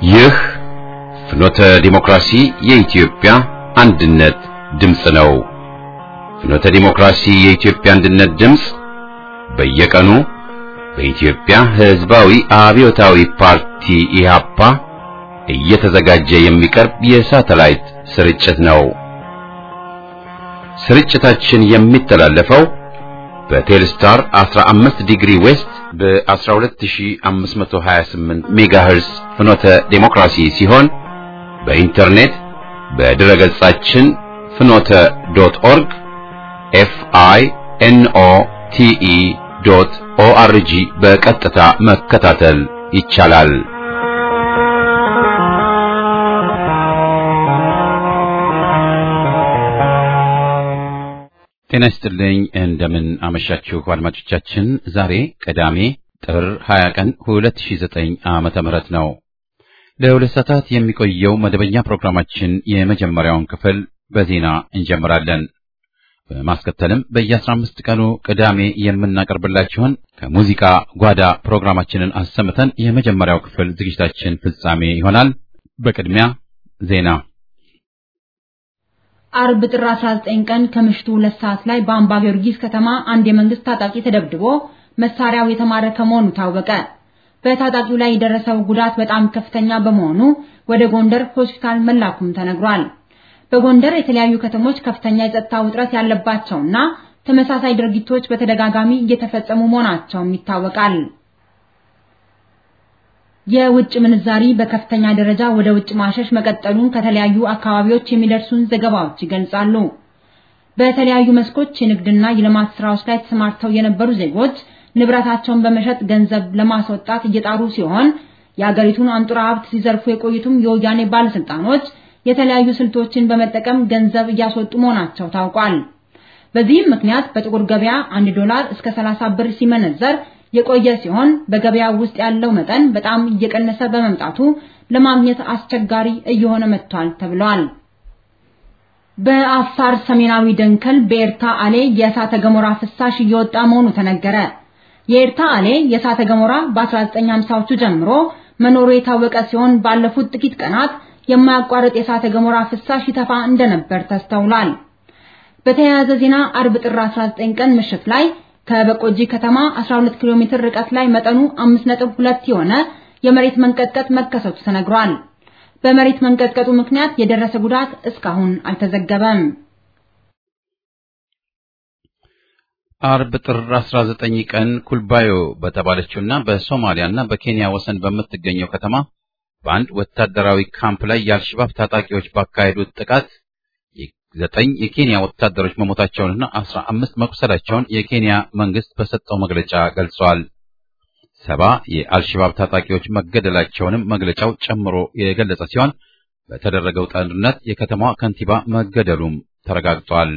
ይህ ፍኖተ ዲሞክራሲ የኢትዮጵያ አንድነት ድምፅ ነው። ፍኖተ ዲሞክራሲ የኢትዮጵያ አንድነት ድምፅ በየቀኑ በኢትዮጵያ ሕዝባዊ አብዮታዊ ፓርቲ ኢህአፓ እየተዘጋጀ የሚቀርብ የሳተላይት ስርጭት ነው። ስርጭታችን የሚተላለፈው በቴልስታር 15 ዲግሪ ዌስት በ12528 ሜጋሄርስ ፍኖተ ዴሞክራሲ ሲሆን በኢንተርኔት በድረ ገጻችን ፍኖተ ዶት ኦርግ ኤፍ አይ ኤን ኦ ቲ ኢ ዶት ኦ አር ጂ በቀጥታ መከታተል ይቻላል። ጤና ይስጥልኝ። እንደምን አመሻችሁ አድማጮቻችን። ዛሬ ቅዳሜ ጥር 20 ቀን 2009 ዓመተ ምህረት ነው። ለሁለት ሰዓታት የሚቆየው መደበኛ ፕሮግራማችን የመጀመሪያውን ክፍል በዜና እንጀምራለን። በማስከተልም በየ15 ቀኑ ቅዳሜ የምናቀርብላችሁን ከሙዚቃ ጓዳ ፕሮግራማችንን አሰምተን የመጀመሪያው ክፍል ዝግጅታችን ፍጻሜ ይሆናል። በቅድሚያ ዜና አርብ ጥር 19 ቀን ከምሽቱ ሁለት ሰዓት ላይ በአምባ ጊዮርጊስ ከተማ አንድ የመንግስት ታጣቂ ተደብድቦ መሳሪያው የተማረከ መሆኑ ታወቀ። በታጣቂው ላይ የደረሰው ጉዳት በጣም ከፍተኛ በመሆኑ ወደ ጎንደር ሆስፒታል መላኩም ተነግሯል። በጎንደር የተለያዩ ከተሞች ከፍተኛ የጸጥታ ውጥረት ያለባቸውና ተመሳሳይ ድርጊቶች በተደጋጋሚ እየተፈጸሙ መሆናቸውም ይታወቃል። የውጭ ምንዛሪ በከፍተኛ ደረጃ ወደ ውጭ ማሸሽ መቀጠሉን ከተለያዩ አካባቢዎች የሚደርሱን ዘገባዎች ይገልጻሉ። በተለያዩ መስኮች የንግድና የልማት ስራዎች ላይ ተሰማርተው የነበሩ ዜጎች ንብረታቸውን በመሸጥ ገንዘብ ለማስወጣት እየጣሩ ሲሆን የአገሪቱን አንጡራ ሀብት ሲዘርፉ የቆዩትም የወያኔ ባለስልጣኖች የተለያዩ ስልቶችን በመጠቀም ገንዘብ እያስወጡ መሆናቸው ታውቋል። በዚህም ምክንያት በጥቁር ገበያ 1 ዶላር እስከ 30 ብር ሲመነዘር የቆየ ሲሆን በገበያ ውስጥ ያለው መጠን በጣም እየቀነሰ በመምጣቱ ለማግኘት አስቸጋሪ እየሆነ መጥቷል ተብሏል። በአፋር ሰሜናዊ ደንከል በኤርታ አሌ የእሳተ ገሞራ ፍሳሽ እየወጣ መሆኑ ተነገረ። የኤርታ አሌ የእሳተ ገሞራ በ1950ዎቹ ጀምሮ መኖሩ የታወቀ ሲሆን ባለፉት ጥቂት ቀናት የማያቋርጥ የእሳተ ገሞራ ፍሳሽ ይተፋ እንደነበር ተስተውሏል። በተያያዘ ዜና አርብ ጥር 19 ቀን ምሽት ላይ ከበቆጂ ከተማ 12 ኪሎ ሜትር ርቀት ላይ መጠኑ 5.2 የሆነ የመሬት መንቀጥቀጥ መከሰቱ ተነግሯል። በመሬት መንቀጥቀጡ ምክንያት የደረሰ ጉዳት እስካሁን አልተዘገበም። አርብ ጥር 19 ቀን ኩልባዮ በተባለችውና በሶማሊያና በኬንያ ወሰን በምትገኘው ከተማ በአንድ ወታደራዊ ካምፕ ላይ የአልሸባብ ታጣቂዎች ባካሄዱት ጥቃት ዘጠኝ የኬንያ ወታደሮች መሞታቸውንና አስራ አምስት መቁሰላቸውን የኬንያ መንግስት በሰጠው መግለጫ ገልጿል። ሰባ የአልሸባብ ታጣቂዎች መገደላቸውንም መግለጫው ጨምሮ የገለጸ ሲሆን በተደረገው ጦርነት የከተማዋ ከንቲባ መገደሉም ተረጋግጧል።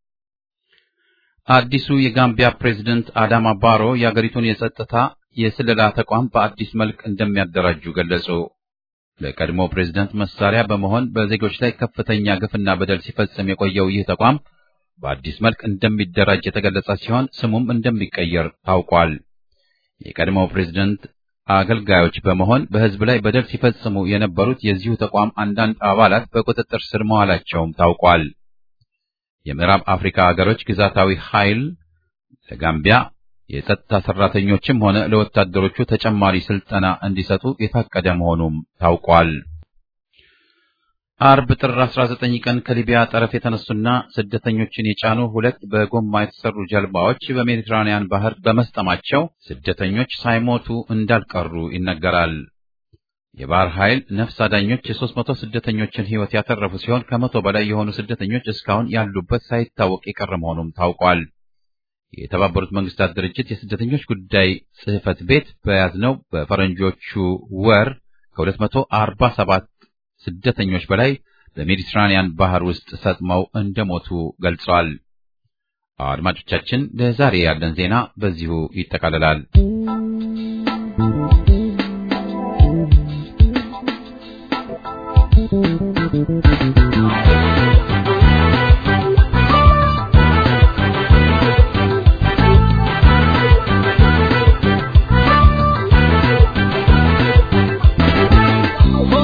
አዲሱ የጋምቢያ ፕሬዝደንት አዳማ ባሮ የአገሪቱን የጸጥታ የስለላ ተቋም በአዲስ መልክ እንደሚያደራጁ ገለጹ። ለቀድሞ ፕሬዝደንት መሳሪያ በመሆን በዜጎች ላይ ከፍተኛ ግፍና በደል ሲፈጽም የቆየው ይህ ተቋም በአዲስ መልክ እንደሚደራጅ የተገለጸ ሲሆን ስሙም እንደሚቀየር ታውቋል። የቀድሞው ፕሬዝደንት አገልጋዮች በመሆን በሕዝብ ላይ በደል ሲፈጽሙ የነበሩት የዚሁ ተቋም አንዳንድ አባላት በቁጥጥር ስር መዋላቸውም ታውቋል። የምዕራብ አፍሪካ አገሮች ግዛታዊ ኃይል ለጋምቢያ የጸጥታ ሰራተኞችም ሆነ ለወታደሮቹ ተጨማሪ ስልጠና እንዲሰጡ የታቀደ መሆኑም ታውቋል። አርብ ጥር 19 ቀን ከሊቢያ ጠረፍ የተነሱና ስደተኞችን የጫኑ ሁለት በጎማ የተሰሩ ጀልባዎች በሜዲትራኒያን ባህር በመስጠማቸው ስደተኞች ሳይሞቱ እንዳልቀሩ ይነገራል። የባህር ኃይል ነፍስ አዳኞች የሦስት መቶ ስደተኞችን ሕይወት ያተረፉ ሲሆን ከመቶ በላይ የሆኑ ስደተኞች እስካሁን ያሉበት ሳይታወቅ የቀረ መሆኑም ታውቋል። የተባበሩት መንግስታት ድርጅት የስደተኞች ጉዳይ ጽሕፈት ቤት በያዝነው በፈረንጆቹ ወር ከ247 ስደተኞች በላይ በሜዲትራኒያን ባህር ውስጥ ሰጥመው እንደሞቱ ገልጿል። አድማጮቻችን፣ ለዛሬ ያለን ዜና በዚሁ ይጠቃልላል። Oh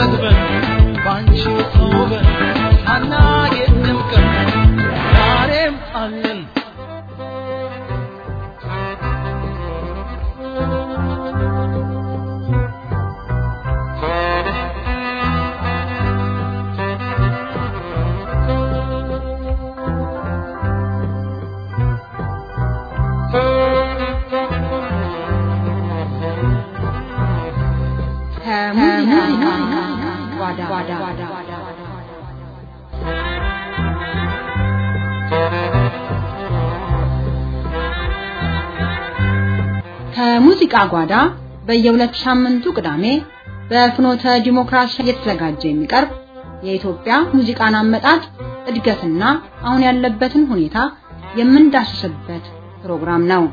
ጠግበን ባንቺ ተውበን ሳናጌጥ ደምቀን ዛሬም አለን ከሙዚቃ ጓዳ ከሙዚቃ ጓዳ በየሁለት ሳምንቱ ቅዳሜ በፍኖተ ዲሞክራሲ እየተዘጋጀ የሚቀርብ የኢትዮጵያ ሙዚቃን አመጣጥ እድገትና አሁን ያለበትን ሁኔታ የምንዳስስበት ፕሮግራም ነው።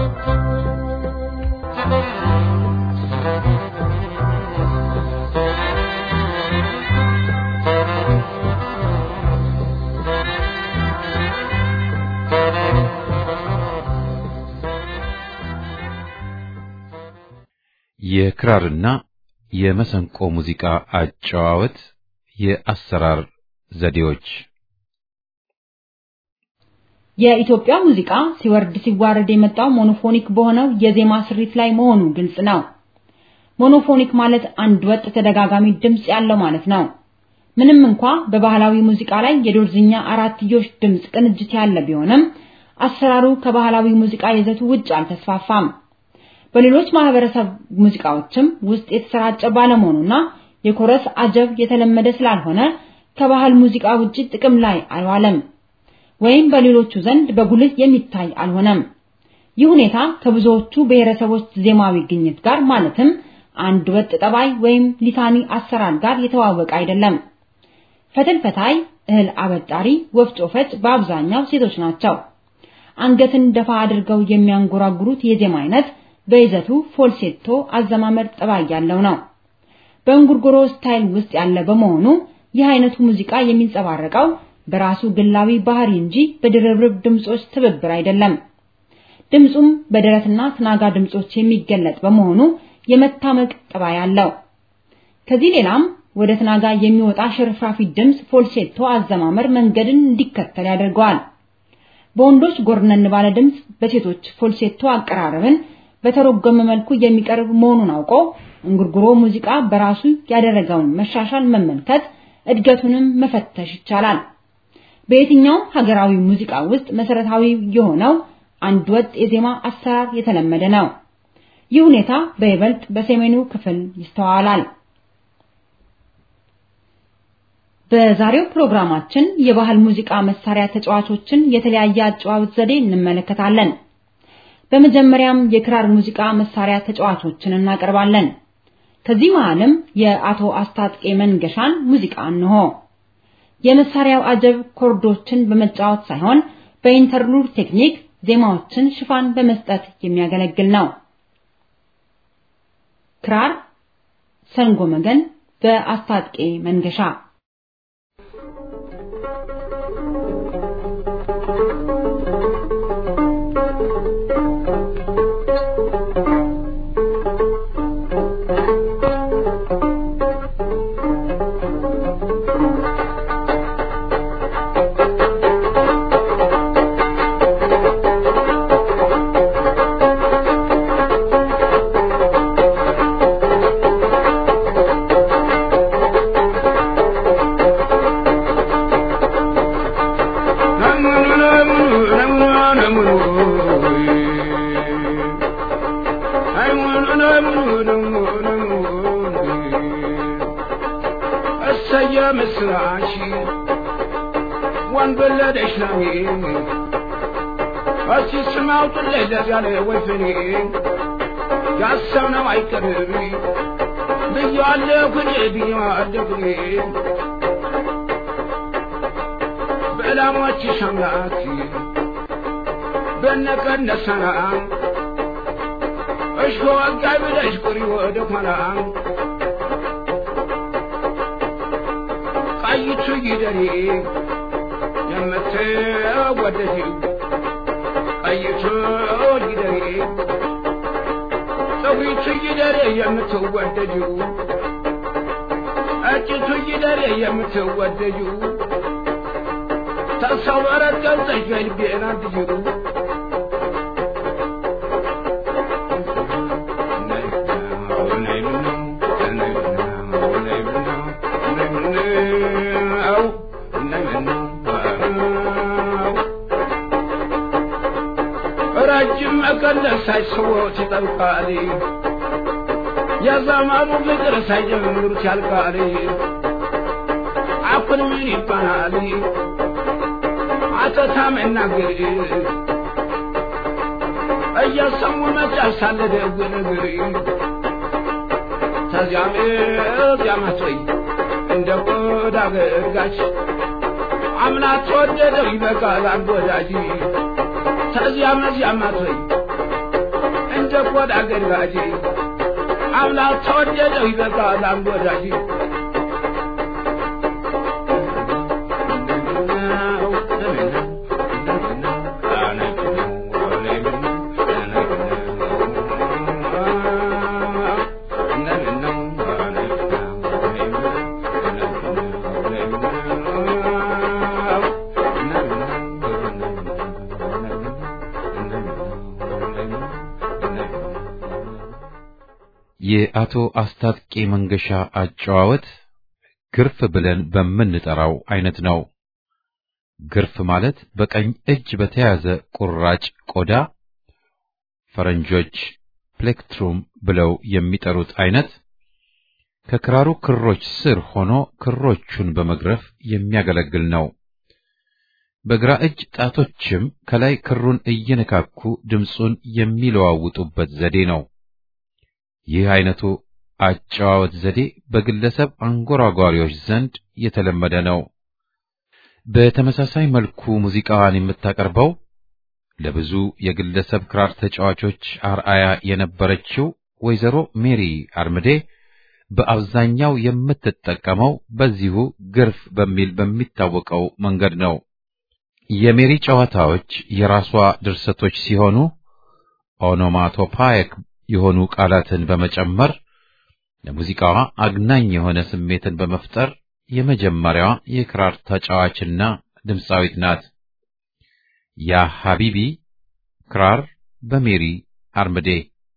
የክራርና የመሰንቆ ሙዚቃ አጨዋወት የአሰራር ዘዴዎች የኢትዮጵያ ሙዚቃ ሲወርድ ሲዋረድ የመጣው ሞኖፎኒክ በሆነው የዜማ ስሪት ላይ መሆኑ ግልጽ ነው። ሞኖፎኒክ ማለት አንድ ወጥ ተደጋጋሚ ድምጽ ያለው ማለት ነው። ምንም እንኳ በባህላዊ ሙዚቃ ላይ የዶርዝኛ አራትዮሽ ድምጽ ቅንጅት ያለ ቢሆንም አሰራሩ ከባህላዊ ሙዚቃ ይዘቱ ውጭ አልተስፋፋም። በሌሎች ማህበረሰብ ሙዚቃዎችም ውስጥ የተሰራጨ ባለመሆኑና የኮረስ አጀብ የተለመደ ስላልሆነ ከባህል ሙዚቃ ውጪ ጥቅም ላይ አልዋለም ወይም በሌሎቹ ዘንድ በጉልህ የሚታይ አልሆነም። ይህ ሁኔታ ከብዙዎቹ ብሔረሰቦች ዜማዊ ግኝት ጋር ማለትም አንድ ወጥ ጠባይ ወይም ሊታኒ አሰራር ጋር የተዋወቀ አይደለም። ፈትል ፈታይ፣ እህል አበጣሪ፣ ወፍጮ ፈጭ በአብዛኛው ሴቶች ናቸው። አንገትን ደፋ አድርገው የሚያንጎራጉሩት የዜማ አይነት በይዘቱ ፎልሴቶ አዘማመር ጠባይ ያለው ነው። በእንጉርጉሮ ስታይል ውስጥ ያለ በመሆኑ ይህ አይነቱ ሙዚቃ የሚንጸባረቀው በራሱ ግላዊ ባህሪ እንጂ በድርብርብ ድምጾች ትብብር አይደለም። ድምጹም በደረትና ትናጋ ድምጾች የሚገለጥ በመሆኑ የመታመቅ ጠባይ አለው። ከዚህ ሌላም ወደ ትናጋ የሚወጣ ሽርፍራፊ ድምጽ ፎልሴቶ አዘማመር መንገድን እንዲከተል ያደርገዋል። በወንዶች ጎርነን ባለ ድምጽ፣ በሴቶች ፎልሴቶ አቀራረብን በተረጎመ መልኩ የሚቀርብ መሆኑን አውቆ እንጉርጉሮ ሙዚቃ በራሱ ያደረገውን መሻሻል መመልከት እድገቱንም መፈተሽ ይቻላል። በየትኛውም ሀገራዊ ሙዚቃ ውስጥ መሰረታዊ የሆነው አንድ ወጥ የዜማ አሰራር የተለመደ ነው። ይህ ሁኔታ በይበልጥ በሰሜኑ ክፍል ይስተዋላል። በዛሬው ፕሮግራማችን የባህል ሙዚቃ መሳሪያ ተጫዋቾችን የተለያየ አጨዋወት ዘዴ እንመለከታለን። በመጀመሪያም የክራር ሙዚቃ መሳሪያ ተጫዋቾችን እናቀርባለን። ከዚህ መሃልም የአቶ አስታጥቄ መንገሻን ሙዚቃ እንሆ። የመሳሪያው አጀብ ኮርዶችን በመጫወት ሳይሆን በኢንተርሉድ ቴክኒክ ዜማዎችን ሽፋን በመስጠት የሚያገለግል ነው። ክራር ሰንጎ መገን በአስታጥቄ መንገሻ ምስራች ወንበለደሽ ናሜ እስቲ ስም አውጡልኝ ለዚያ ለወይፈኔ ያሰብነው አይቀርም ብያለሁ እኔ ብያለሁ እኔ በዕላማችሽ አምላክ በነቀነሰና እሽኮ ወጋይ ብለሽ ቁሪ ወደ ኋላ ቀይቱ ይደሬ የምትወደጂው ቀይቱ ይደሬ ፀጉሪቱ ይደሬ የምትወደጂው ያጭቱ ይደሬ የምትወደጁ ተሰው በረት ገልጸሽ በልቤን አትጅሩ ረጅም መቀነት ሳይስቦት ይጠልቃል የዘመኑ ፍቅር ሳይጀምሩት ያልቃል አኩን ምን ይባላል አተታ መናገር እየሰሙ መጫር ሳለ ደግ ነገር ተዚያም እዚያም አትበይ እንደ ቆዳ ገርጋች አምላክ ተወደደው ይበቃል አንድ ወዳጅ ተዚያም እዚያም አትበይ እንደ ቆዳ ገርጋጅ አምላክ ተወደደው ይበቃል አንድ ወዳጅ የአቶ አስታጥቄ መንገሻ አጨዋወት ግርፍ ብለን በምንጠራው አይነት ነው። ግርፍ ማለት በቀኝ እጅ በተያዘ ቁራጭ ቆዳ ፈረንጆች ፕሌክትሩም ብለው የሚጠሩት አይነት ከክራሩ ክሮች ስር ሆኖ ክሮቹን በመግረፍ የሚያገለግል ነው። በግራ እጅ ጣቶችም ከላይ ክሩን እየነካኩ ድምፁን የሚለዋውጡበት ዘዴ ነው። ይህ አይነቱ አጨዋወት ዘዴ በግለሰብ አንጎራጓሪዎች ዘንድ የተለመደ ነው። በተመሳሳይ መልኩ ሙዚቃዋን የምታቀርበው ለብዙ የግለሰብ ክራር ተጫዋቾች አርአያ የነበረችው ወይዘሮ ሜሪ አርምዴ በአብዛኛው የምትጠቀመው በዚሁ ግርፍ በሚል በሚታወቀው መንገድ ነው። የሜሪ ጨዋታዎች የራሷ ድርሰቶች ሲሆኑ ኦኖማቶፓይክ የሆኑ ቃላትን በመጨመር ለሙዚቃዋ አግናኝ የሆነ ስሜትን በመፍጠር የመጀመሪያዋ የክራር ተጫዋችና ድምፃዊት ናት። ያ ሐቢቢ ክራር በሜሪ አርምዴ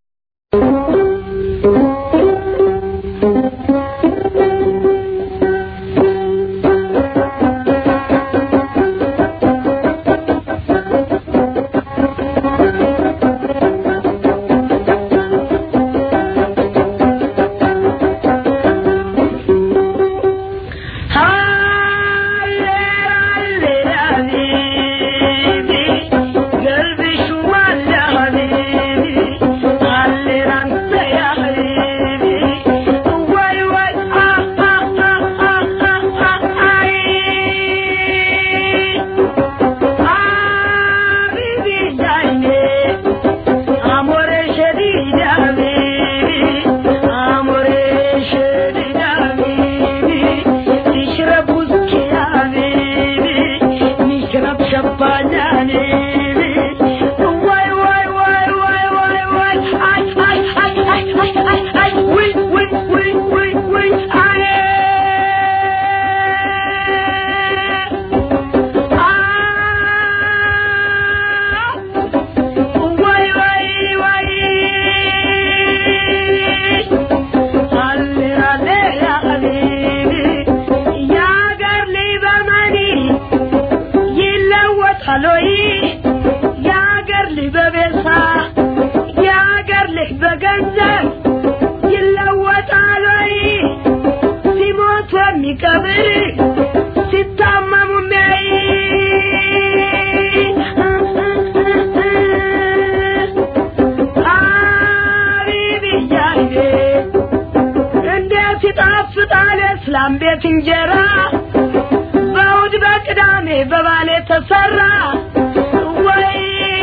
እስላም ቤት እንጀራ በእሑድ በቅዳሜ በባሌ ተሰራ ወይ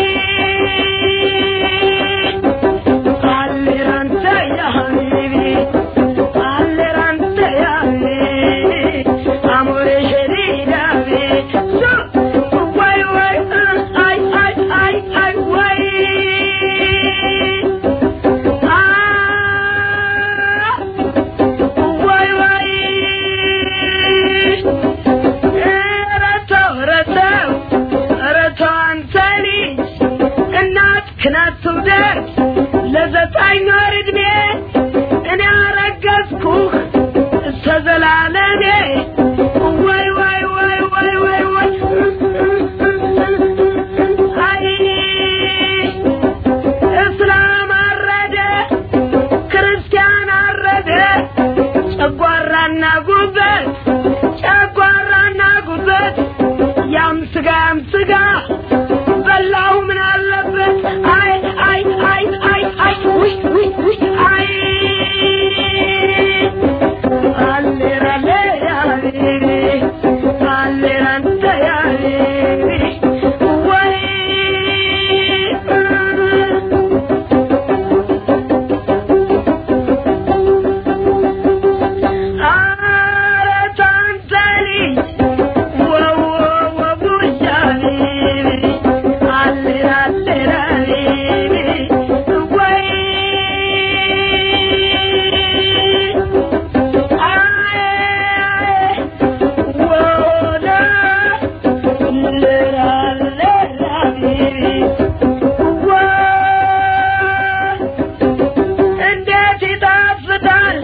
አሌራንተ ያ ሀቢቢ አሌራንተ ያ ሀቢቢ አሞሬ ሸዲዳቤ ወይ ወይ አይ አይ አይ አይ ወይ ወይ ወይ ክናት ትውደድ ለዘጠኝ ወር ዕድሜ እኔ አረገዝኩህ እስከ ዘላለሜ ወይ ወይ ወይ ወይ ወይ ወይ አይ እስላም አረደ ክርስቲያን አረደ ጨጓራና ጉበት ጨጓራና ጉበት ያም ስጋ ያም ስጋ በላው ምን አለበት አይ አይ አይ አይ አይ ውይ ውይ ውይ አይ አሌራ ሌያሪ አሌራ እንተያሪ ወይ ኧረ ታንተኒ ወው ወው ቡጃኒ አሌራ አሌራኒ ወይ እንዴት ይጣፍጣል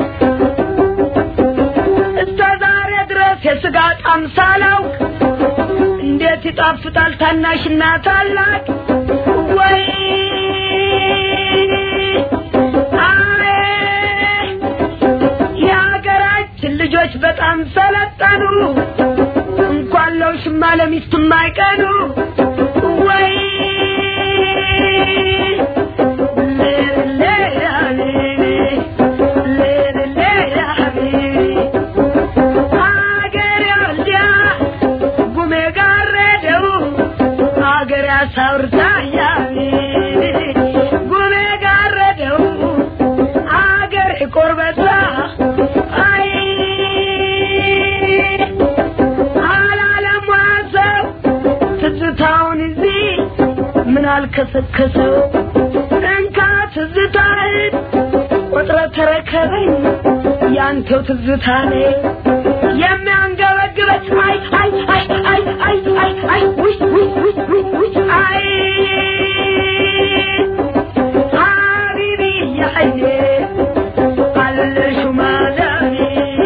እስከ ዛሬ ድረስ የስጋ ጣም ሳላውቅ እንዴት ይጣፍጣል ታናሽና ታላቅ ወይ አሬ የሀገራችን ልጆች በጣም ሰለጠኑ እንኳን ለውሽማ ለሚስትም አይቀኑ ወይ አገር ወልዲያ ጉሜ ጋረደው አገር ያሳውርታያል ጉሜ ጋረደው አገር ቆርበታ አይ አላለም ዋሰው ትዝታውን እዚህ ምን አልከሰከሰው እንካ ትዝታህን ቆጥረ ተረከበኝ ያንተው ትዝታ ነው የሚያንገበግበች አይ አይ አይ አይ አይ አይ አይ ውይ ውይ ውይ ውይ ውይ አይ ሀቢቢ ያይኔ አለሹ ማዳኒ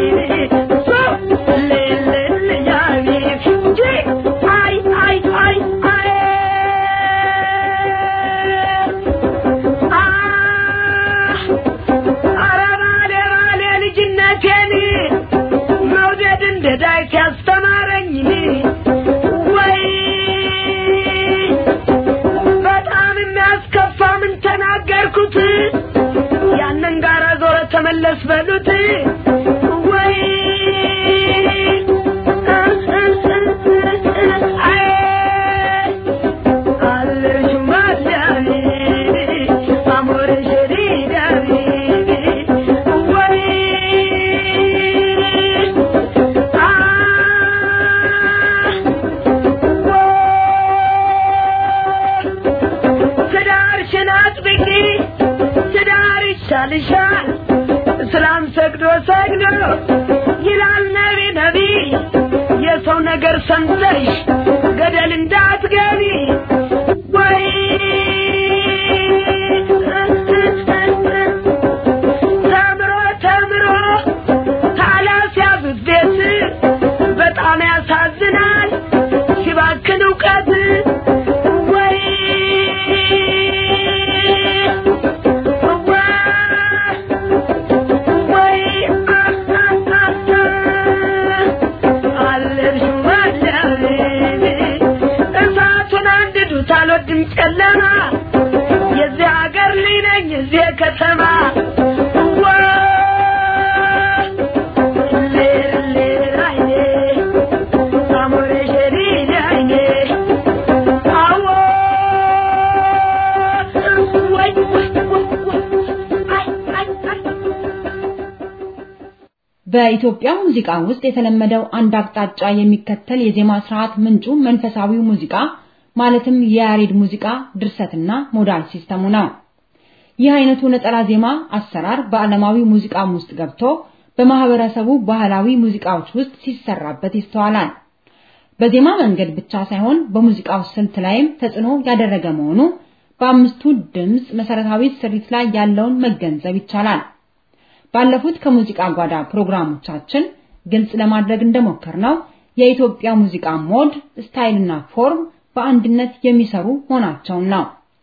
ሌሌል ያኒ እንጂ አይ አይ አይ አይ ኧረ ባሌ ባሌ ልጅነቴን መውደድ እንደ ዳዊት ያስተማረኝ ወይ በጣም የሚያስከፋ ምን ተናገርኩት ያንን ጋራ ዞረ ተመለስ በሉት ወይ አይ አለሽ ማዳኒ አሞረ ሸሪዳኒ ወይ አ ትዳርሽን አጥብቂ ትዳር ይሻልሻል እስላም ሰግዶ ሰግዶ ይላል ነቢ ነቢ የሰው ነገር ሰምተሽ ገደል እንዳትገቢ ወይ ተምሮ ተምሮ ታላስያዙት ቤት በጣም ያሳዝናል ሲባክን እውቀት ወይ ወይ አለሽ ማዳኔ እሳቱን አንድዱት አልወድም ጨለማ የዚህ ሀገር ልጅ ነኝ የዚህ ከተማ በኢትዮጵያ ሙዚቃ ውስጥ የተለመደው አንድ አቅጣጫ የሚከተል የዜማ ስርዓት ምንጩ መንፈሳዊው ሙዚቃ ማለትም የያሬድ ሙዚቃ ድርሰትና ሞዳል ሲስተሙ ነው። ይህ አይነቱ ነጠላ ዜማ አሰራር በዓለማዊ ሙዚቃም ውስጥ ገብቶ በማህበረሰቡ ባህላዊ ሙዚቃዎች ውስጥ ሲሰራበት ይስተዋላል። በዜማ መንገድ ብቻ ሳይሆን በሙዚቃው ስልት ላይም ተጽዕኖ ያደረገ መሆኑ በአምስቱ ድምፅ መሰረታዊ ስሪት ላይ ያለውን መገንዘብ ይቻላል። ባለፉት ከሙዚቃ ጓዳ ፕሮግራሞቻችን ግልጽ ለማድረግ እንደሞከርነው የኢትዮጵያ ሙዚቃ ሞድ፣ ስታይልና ፎርም በአንድነት የሚሰሩ መሆናቸውን ነው።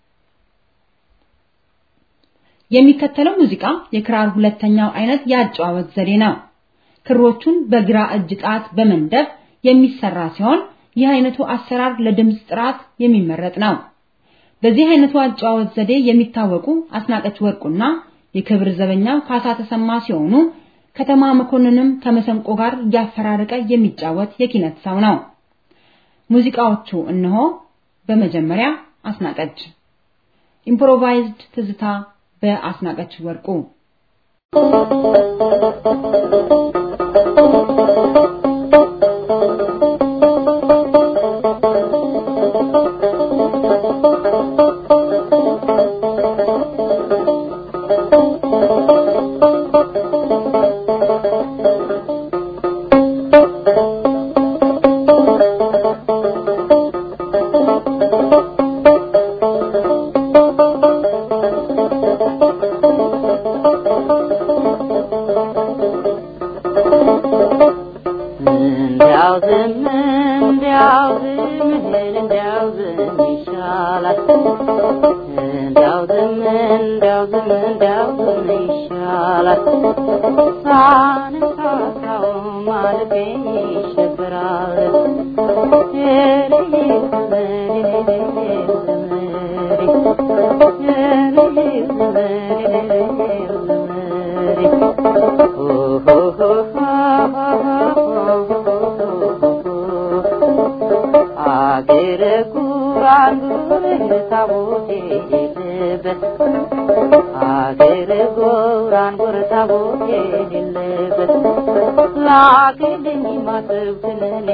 የሚከተለው ሙዚቃ የክራር ሁለተኛው አይነት የአጨዋወት ዘዴ ነው። ክሮቹን በግራ እጅ ጣት በመንደፍ የሚሰራ ሲሆን ይህ አይነቱ አሰራር ለድምፅ ጥራት የሚመረጥ ነው። በዚህ አይነቱ አጨዋወት ዘዴ የሚታወቁ አስናቀች ወርቁና የክብር ዘበኛው ካሳ ተሰማ ሲሆኑ ከተማ መኮንንም ከመሰንቆ ጋር እያፈራረቀ የሚጫወት የኪነት ሰው ነው። ሙዚቃዎቹ እነሆ። በመጀመሪያ አስናቀች ኢምፕሮቫይዝድ ትዝታ በአስናቀች ወርቁ እንዲያው ዝም እንዲያው ዝም እንዲያው ዝም ይሻላል እንዲያው ዝም እንዲያው ዝም እንዲያው ዝም ይሻላል ሳነሳሳው ማለቴ ይሸበራል አገረ ጉራን ጉር ታቦቴ የሌለበት አገረ ጉራን ጉር ታቦቴ የሌለበት ላክልኝ ማሰብ ክነኔ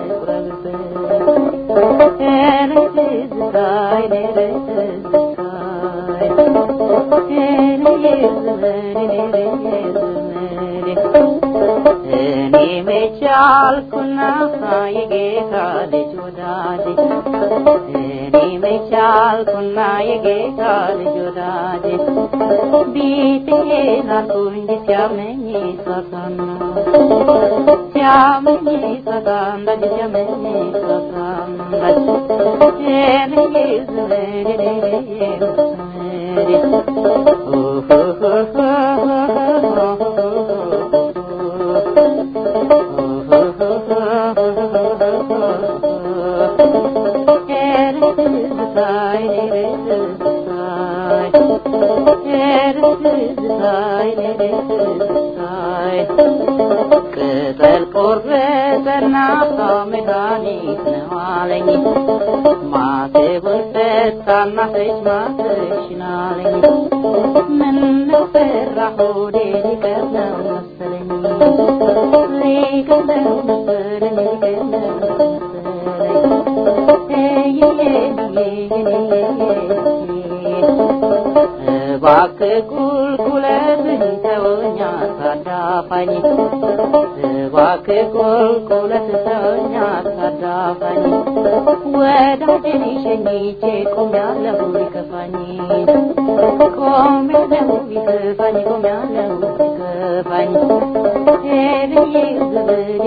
ልቁረብበት እኔ ትዝታይ እኔ ትዝታይ እኔ ዘመን እኔ ዘመን እኔ መቻልኩና የጌታ ልጅ ወዳጅ እኔ መቻልኩና የጌታ ልጅ ወዳጅ ቢጤን አልኩኝ ሲያመኝ ሳሳና ሲያመኝ ሳሳና ሲያመኝ ሳሳና እኔ ዘመን እኔ ቅጠል ቆረጠና መድኃኒት ነው አለኝ ማተቡን ፈታና ፈጅ ማተሽን አለኝ ምነው ፈራ ሆዴ ሊቀር ነው መሰለኝ ሊቀር ነው መሰለኝ ሊቀር ነው እባክህ ቁልቁለትን ተወኛ ታዳፋኝ እባክህ ቁልቁለት ተወኛ ታዳፋኝ ወዳጄን ሸኝቼ ቆሜያለሁ ቢከፋኝ ቆሜያለሁ ቢከፋኝ ቆሜያለሁ ቢከፋኝ ሄድዬ ዘመዴ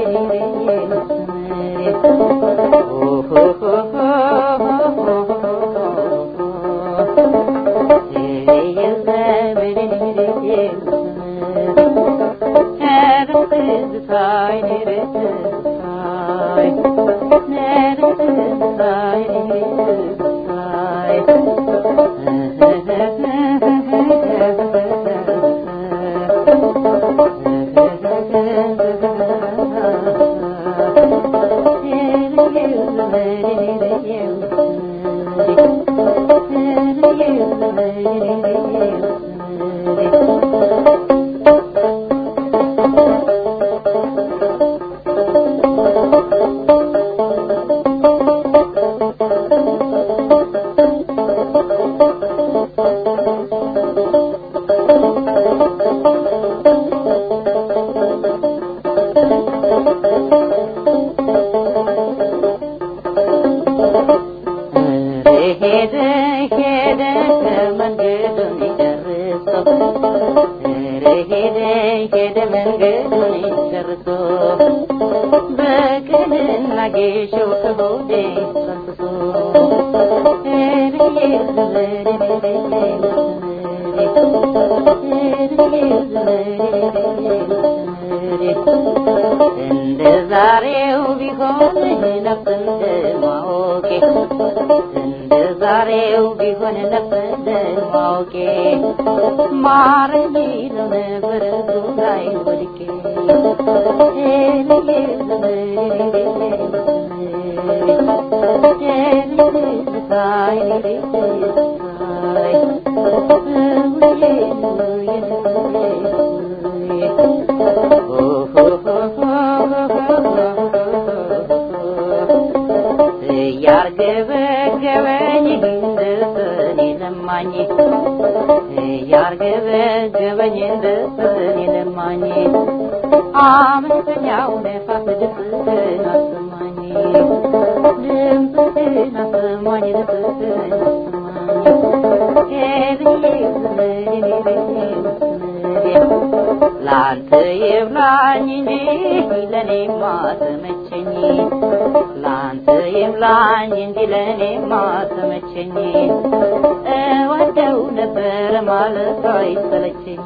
ሄደ ሄደ መንገዱን ጨርሶ ኧረ ሄደ ሄደ መንገዱን ጨርሶ በቀልና ጌሾ ከሆዴ ፈንስሶ ኧረ እንደ ዛሬው ቢሆን ነፍስ እንደማወቄ እንደ ዛሬው ቢሆን ነፍስ እንደማወቄ ማረኝ ይለው ነበር እግሩ ላይ ወድቄ ያርገበገበኝ እንደሰኔ ለማኝ ያርገበገበኝ እንደሰኔ ለማኝ አመፀኛው ነፋስ ድምፅህን አሰማኝ ድምፅህን አሰማኝ ድምፅህን አሰማኝ ላንተ ይብላኝ እንጂ ለኔማ ተመቸኝ ላንተ ይብላኝ እንጂ ለኔማ ተመቸኝ እወደው ነበር ማለት አይሰለቸኝ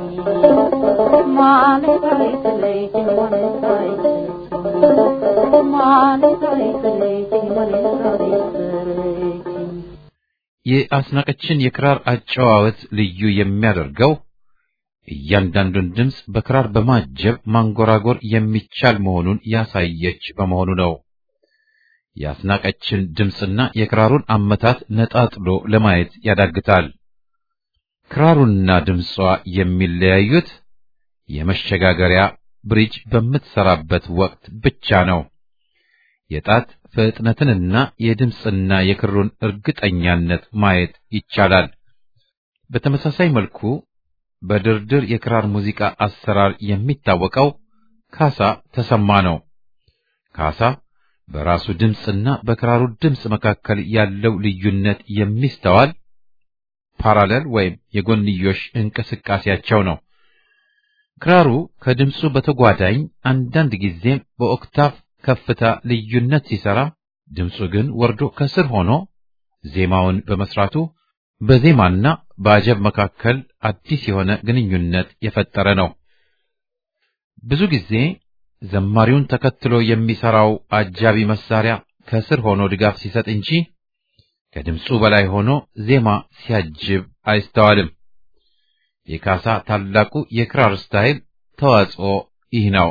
ማለት አይሰለቸኝ ማለት አይሰለቸኝ ማለት አይሰለቸኝ ማለት አይሰለቸኝ የአስናቀችን የክራር አጨዋወት ልዩ የሚያደርገው እያንዳንዱን ድምፅ በክራር በማጀብ ማንጎራጎር የሚቻል መሆኑን ያሳየች በመሆኑ ነው። የአስናቀችን ድምፅና የክራሩን አመታት ነጣጥሎ ለማየት ያዳግታል። ክራሩና ድምጿ የሚለያዩት የመሸጋገሪያ ብሪጅ በምትሰራበት ወቅት ብቻ ነው። የጣት ፍጥነትንና የድምፅና የክሩን እርግጠኛነት ማየት ይቻላል። በተመሳሳይ መልኩ በድርድር የክራር ሙዚቃ አሰራር የሚታወቀው ካሳ ተሰማ ነው። ካሳ በራሱ ድምፅና በክራሩ ድምፅ መካከል ያለው ልዩነት የሚስተዋል ፓራለል ወይም የጎንዮሽ እንቅስቃሴያቸው ነው። ክራሩ ከድምፁ በተጓዳኝ አንዳንድ ጊዜም በኦክታቭ ከፍታ ልዩነት ሲሰራ፣ ድምፁ ግን ወርዶ ከስር ሆኖ ዜማውን በመስራቱ በዜማና በአጀብ መካከል አዲስ የሆነ ግንኙነት የፈጠረ ነው። ብዙ ጊዜ ዘማሪውን ተከትሎ የሚሰራው አጃቢ መሳሪያ ከስር ሆኖ ድጋፍ ሲሰጥ እንጂ ከድምፁ በላይ ሆኖ ዜማ ሲያጅብ አይስተዋልም። የካሳ ታላቁ የክራር ስታይል ተዋጽኦ ይህ ነው።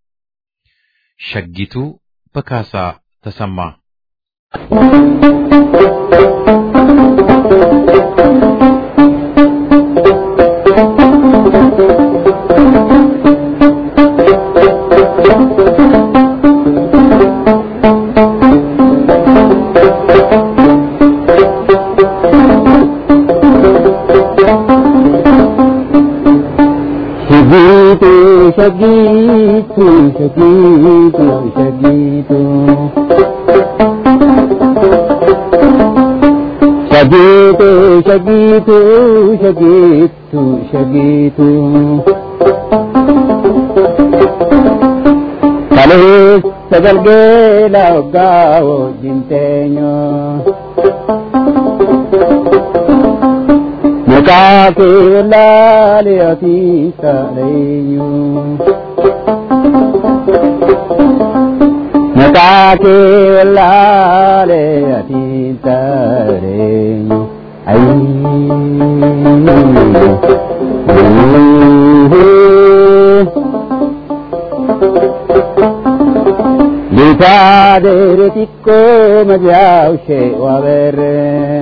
ሸጊቱ በካሳ ተሰማ Shagito, shagito, shagito, shagito. Shagito, shagito, shagito, shagito. Kalis sagalgela ogao jinteño. Mukake lale ati saleño. Mukake lale ati saleño. Ay. Lisadere tikko majaushe wavere.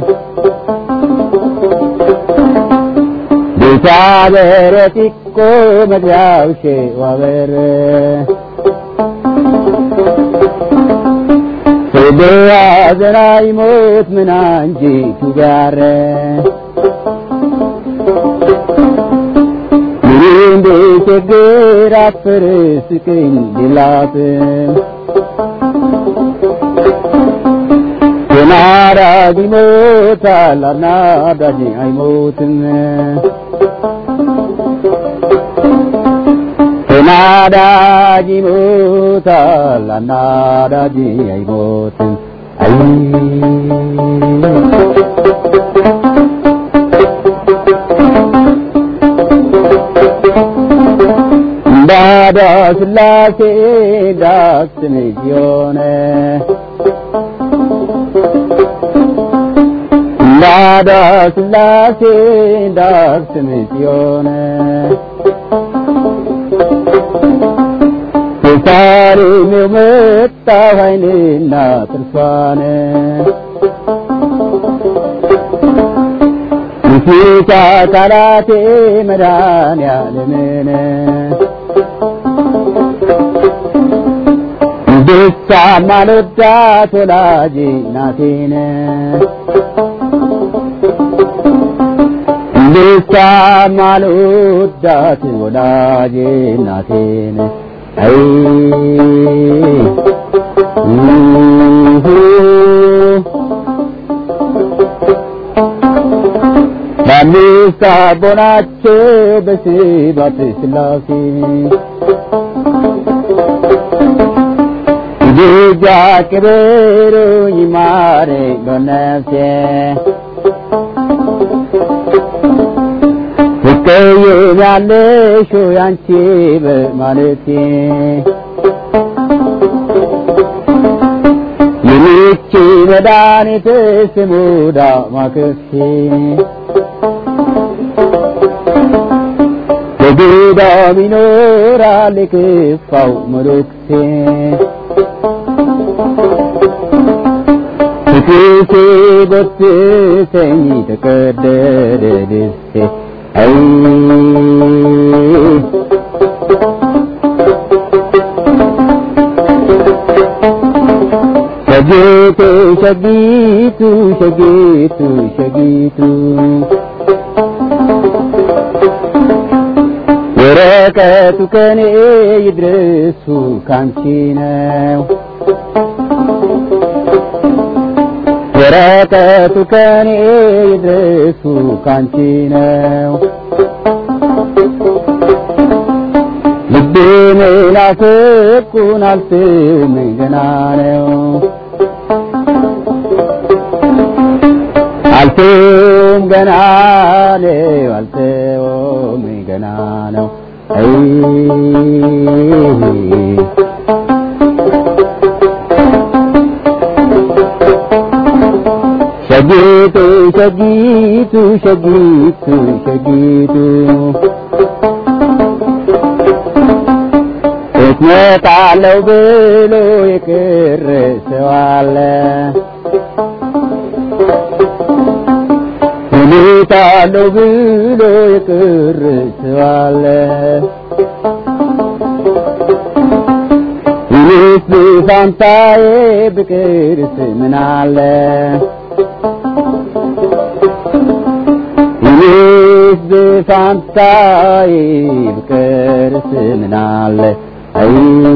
Lisadere tikko majaushe wavere. Sebe azrai mot menanji tugare. Mirinde ችግር አፍርስክኝ ዲላት ተናዳጅ ይሞታል አናዳጅ አይሞትም ተናዳጅ ይሞታል አናዳጅ አይሞትም አይ እንዳዳ ስላሴ ዳስን የሆነ እንዳዳ ስላሴ ዳስን የሆነ የሳሌሜው መጣ አይንና ጥርሷን የፊት አካላቴ መድኃኒዓለምን ደስታ ማልወዳት ወላጅ ናቴን ደስታ ማልወዳት ወላጅ ናቴን አይ በአምስት አቦናቸው በስባት ስላሴ ልጅ አክብሩኝ ማረ በነፍሴ ትቀየሚያለሽ ያንቺ በማለቴ የምቺ መድኃኒት ስሙ ዳማከሴ በገዳም ይኖራል የከፋው መነኩሴ ፍቅርሴ ጎትተኝ ተቀደደ ልብሴ አይ ሸጌቱ ሸጊቱ ሸጊቱ ሸጊቱ ወረቀቱ ከኔ ይድረሱ ካንቺ ነው ወረቀቱ ከኔ ይድረሱ ካንቺ ነው ልቤ መናፍቁን አልፍም ገና ነው አልፍም ገና ነው አልተውም ገና ነው አይ ሸጊቱ ሸጊቱ ሸጊቱ ሸጊቱ እትመጣለሁ ብሎ የቀረ ሰው አለ እመጣለሁ ብሎ የቀረ ሰው አለ እኔስ በፋንታዬ ብቀርስ ምን አለ እኔስ በፋንታዬ ብቀርስ ምን አለ አይ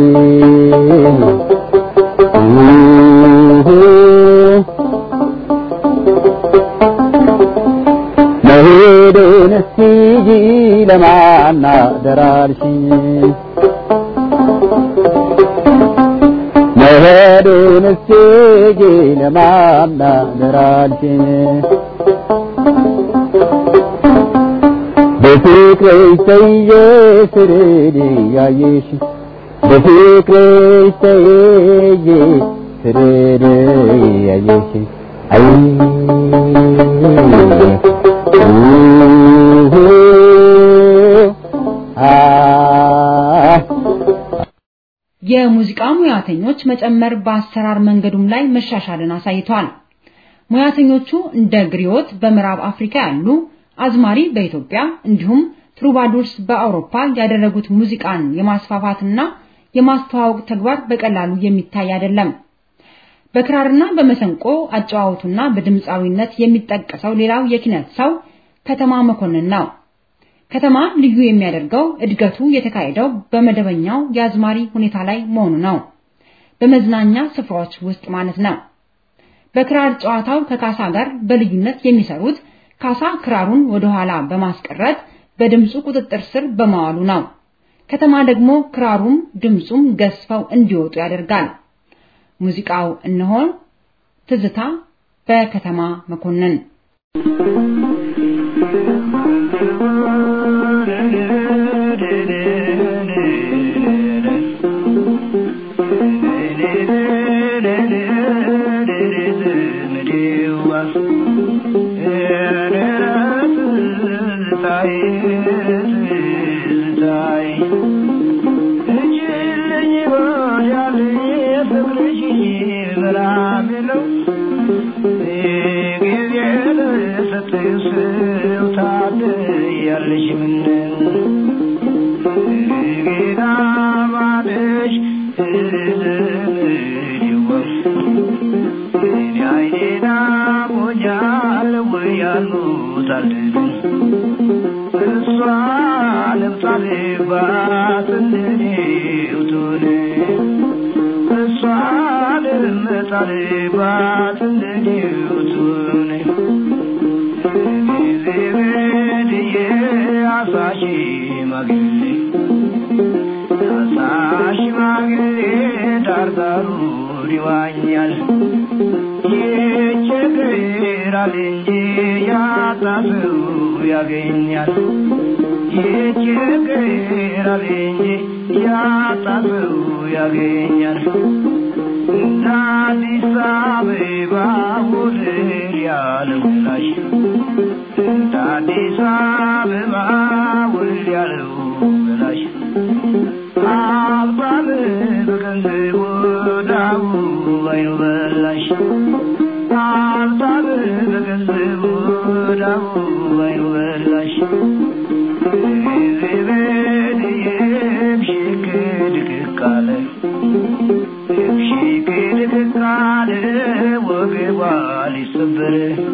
መሄዱን እስቲ ለማና ደራርሽኝ መሄዱን እስቲ ለማና ደራርሽኝ በፍቅርሽ ተይዤ ስርድ ያየሽ በፍቅርሽ ተይዤ ስርድ ያየሽ አይ የሙዚቃ ሙያተኞች መጨመር በአሰራር መንገዱም ላይ መሻሻልን አሳይቷል። ሙያተኞቹ እንደ ግሪዮት በምዕራብ አፍሪካ ያሉ አዝማሪ በኢትዮጵያ እንዲሁም ትሩባዱርስ በአውሮፓ ያደረጉት ሙዚቃን የማስፋፋትና የማስተዋወቅ ተግባር በቀላሉ የሚታይ አይደለም። በክራርና በመሰንቆ አጨዋወቱና በድምፃዊነት የሚጠቀሰው ሌላው የኪነት ሰው ከተማ መኮንን ነው። ከተማ ልዩ የሚያደርገው እድገቱ የተካሄደው በመደበኛው የአዝማሪ ሁኔታ ላይ መሆኑ ነው። በመዝናኛ ስፍራዎች ውስጥ ማለት ነው። በክራር ጨዋታው ከካሳ ጋር በልዩነት የሚሰሩት ካሳ ክራሩን ወደ ኋላ በማስቀረት በድምፁ ቁጥጥር ስር በማዋሉ ነው። ከተማ ደግሞ ክራሩም ድምፁም ገዝፈው እንዲወጡ ያደርጋል። ሙዚቃው እነሆ ትዝታ በከተማ መኮንን ይዋኛል ይቸግራል እንጂ ያጣሰው ያገኛል ይቸግራል እንጂ ያጣሰው ያገኛል እንደ አዲስ አበባ ውድር ያለው ላይ እንደ አዲስ አበባ ውድር ያለው ላይ አባብ በገንዘብ ወዳቡ ባይኑ በላሽ አባብ በገንዘብ ወዳቡ ባይኑ በላሽ ዘበድየም ሽክ ድቅቅ አለ ሽክ ድቅቅ አለ ወገቧ ሊሰበር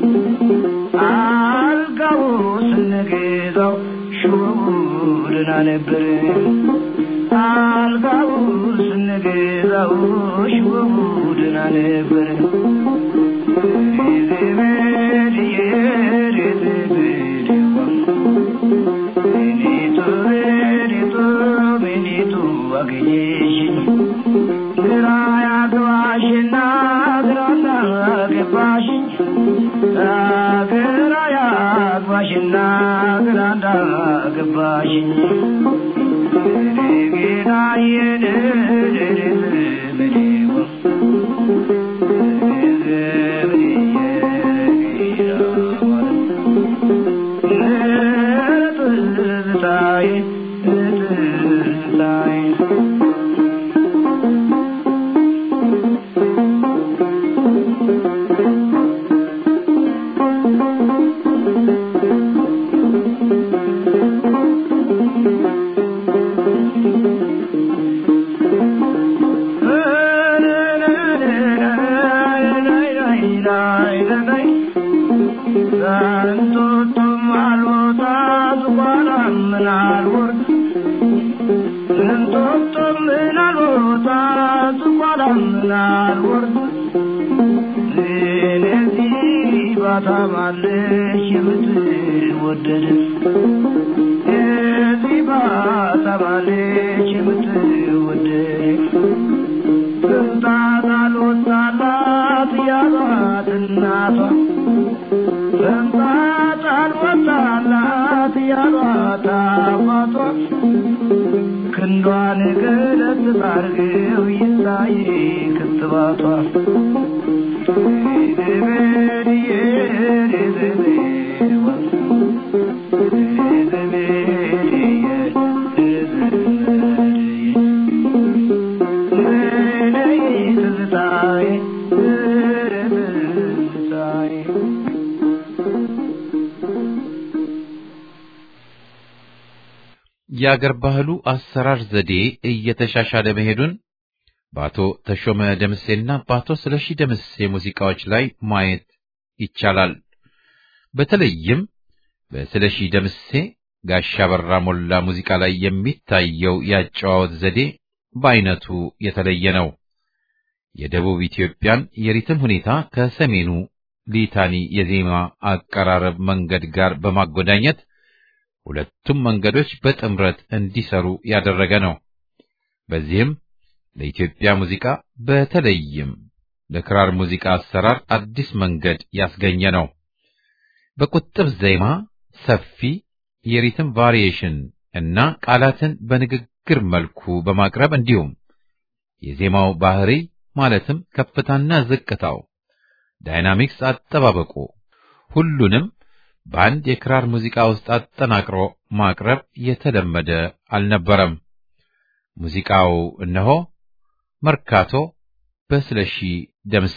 አልጋው ስንገዛው ሹሩድና ነበር አልጋው ስንገዛው ሽወቡድና ነበር ዘመድዬ ዘመድዋ ቤኒቱ ቤኒቱ ቤኒቱ አገኘሽኝ ግራ ያግባሽና ግራና ገባሽኝ ግራ ያግባሽና ግራና ገባሽኝ ታማለሽ የምትወደድ እዚህ ባታማለሽ የምትወደድ ስንታት አልወጣላት ያሏት እናቷ ስንታት አልወጣላት ያሏት አባቷ ክንዷን ገለጥ ታርገው ይታይ ክትባቷ የአገር ባህሉ አሰራር ዘዴ እየተሻሻለ መሄዱን በአቶ ተሾመ ደምሴና በአቶ ስለሺ ደምሴ ሙዚቃዎች ላይ ማየት ይቻላል። በተለይም በስለሺ ደምሴ ጋሻ በራ ሞላ ሙዚቃ ላይ የሚታየው ያጨዋወት ዘዴ በአይነቱ የተለየ ነው። የደቡብ ኢትዮጵያን የሪትም ሁኔታ ከሰሜኑ ሊታኒ የዜማ አቀራረብ መንገድ ጋር በማጎዳኘት ሁለቱም መንገዶች በጥምረት እንዲሰሩ ያደረገ ነው። በዚህም ለኢትዮጵያ ሙዚቃ በተለይም ለክራር ሙዚቃ አሰራር አዲስ መንገድ ያስገኘ ነው። በቁጥብ ዜማ ሰፊ የሪትም ቫሪዬሽን እና ቃላትን በንግግር መልኩ በማቅረብ እንዲሁም የዜማው ባህሪ ማለትም ከፍታና ዝቅታው፣ ዳይናሚክስ አጠባበቁ ሁሉንም በአንድ የክራር ሙዚቃ ውስጥ አጠናቅሮ ማቅረብ የተለመደ አልነበረም። ሙዚቃው እነሆ መርካቶ በስለሺ ደምሴ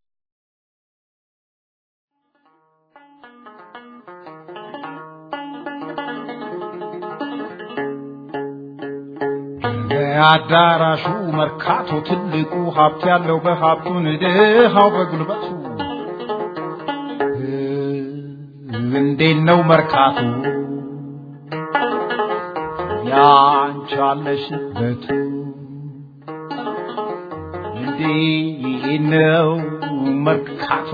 አዳራሹ መርካቶ ትልቁ ሀብት ያለው በሀብቱን ድሃው በጉልበቱ እንዴት ነው መርካቶ ያንቻለሽበቱ እንዴት ነው መርካቶ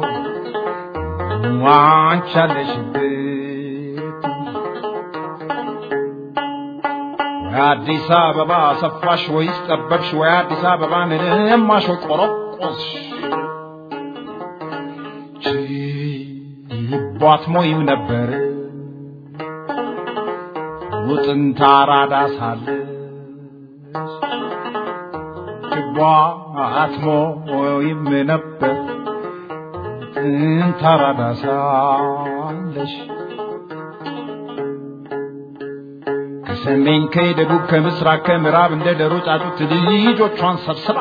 ዋንቻለሽበት አዲስ አበባ ሰፋሽ ወይስ ጠበብሽ? ወይ አዲስ አበባን እማሽ ወይ ቆረቆስሽ? ችቧት ሞይም ነበር ውጥንታ አራዳ ሳለሽ ችቧት ሞይም ነበር ውጥንታ አራዳ ሳለሽ ከሰሜን ከደቡብ ከምስራቅ ከምዕራብ እንደ ደሮ ጫጩት ልጆቿን ሰብስባ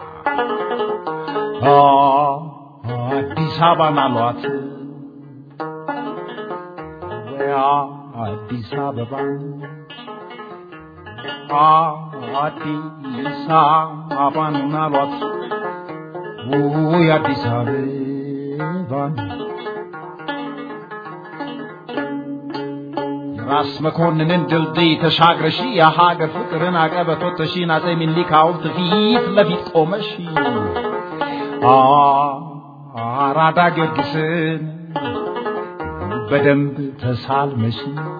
አዲስ አበባን አሏት ወያ አዲስ አበባን አዲስ አበባን አሏት ውይ አዲስ አበባን ራስ መኮንንን ድልድይ ተሻግረሺ የሀገር ፍቅርን አቀበቶት ተሺን አጼ ሚኒሊክ ሐውልት ፊት ለፊት ቆመሽ አራዳ ጊዮርጊስን በደንብ ተሳልመሽ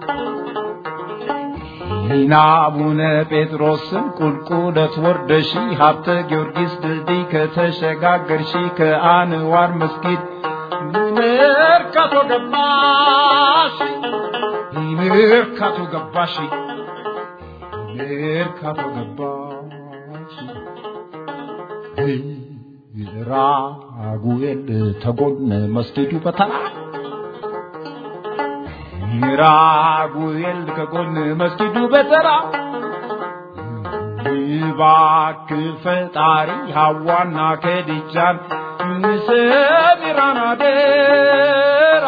ይህን አቡነ ጴጥሮስን ቁልቁለት ወርደሺ ሀብተ ጊዮርጊስ ድልድይ ከተሸጋገርሺ ከአንዋር መስጊድ መርካቶ ገባሽ መርካቶ ገባሽ መርካቶ ገባሽ ራጉኤል ተጎን መስጊዱ በተራ ራጉኤል ከጎን መስጊዱ በተራ እባክህ ፈጣሪ ሐዋና ከድጃን ሰሚራን አደራ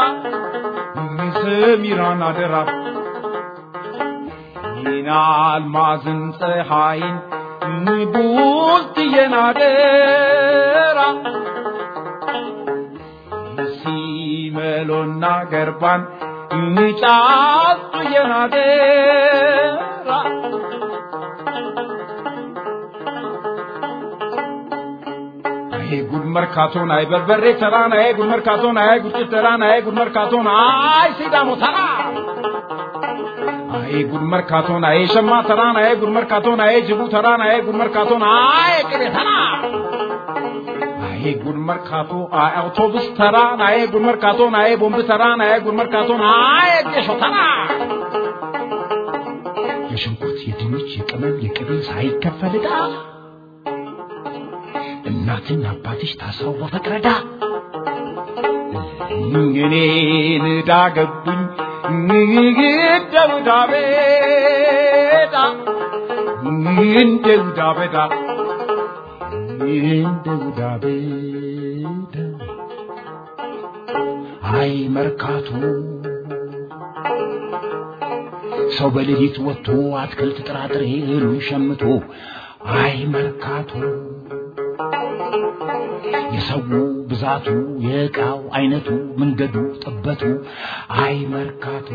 ሰሚራን አደራ ይህን አልማዝን ፀሐይን ቡልትዬን አደራ ሲመሎና ገርባን ጫጡዬን አደራ አይ ጉድ መርካቶን አይ በርበሬ ተራን አይ ጉድ መርካቶን አይ ጉድ ተራን አይ ጉድ መርካቶን አይ ሲዳሞ ተራ አይ ጉድ መርካቶን አይ ሸማ ተራን አይ ጉድ መርካቶን አይ ጅቡ ተራን አይ ጉድ መርካቶን አይ ቅቤ ተራ አይ ጉድ መርካቶ አይ አውቶቡስ ተራን አይ ጉድ መርካቶን አይ ቦምብ ተራን አይ ጉድ መርካቶን አይ ጌሾ ተራ የሽንኩርት የድንች የቅመም የቅቤ ሳይከፈል ዕዳ እናትና አባትሽ ታስረው በፍቅረዳ እኔን ዕዳ ገቡኝ እንደ ውዳ ቤዳ እንደ ውዳ ቤዳ እንደ ውዳ ቤዳ አይ መርካቶ ሰው በሌሊት ወጥቶ አትክልት ጥራጥሬ እህሉን ሸምቶ አይ መርካቶ የሰው ብዛቱ የዕቃው አይነቱ መንገዱ ጥበቱ አይ መርካቶ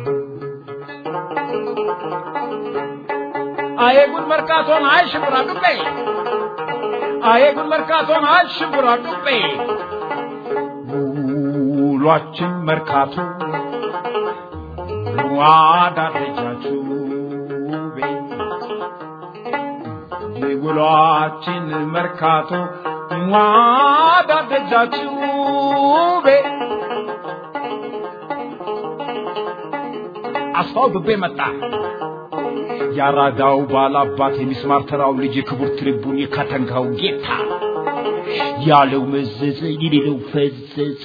አይ ጉድ መርካቶን አይ ሽብራ ግቤ አዬ ጉድ መርካቶን አሽቡራ ቁቤ ውሏችን መርካቶ ዋዳደጃችሁ ውሏችን መርካቶ ዋዳደጃችሁ አስፋው ብቤ መጣ ያራዳው ባላባት የሚስማር ተራው ልጅ የክቡር ትሪቡን የካተንካው ጌታ ያለው መዘዘ የሌለው ፈዘዘ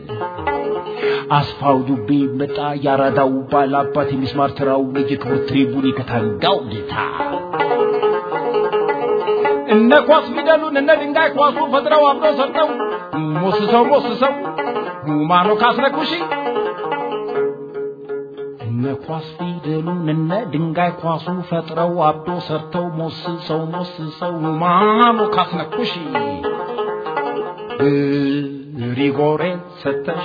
አስፋው ዱቤ መጣ ያራዳው ባላባት የሚስማር ተራው ልጅ የክቡር ትሪቡን የካተንካው ጌታ እነ ኳስ ፊደሉን እነ ድንጋይ ኳሱ ፈጥረው አብረው ሰርተው ሞስሰው ሞስሰው ሁማኖ ካስረኩሺ እነ ኳስ ፊደሉን እነ ድንጋይ ኳሱ ፈጥረው አብዶ ሰርተው ሞስሰው ሞስሰው ሁማኖ ካስነኩሺ ሪጎሬ ሰተሽ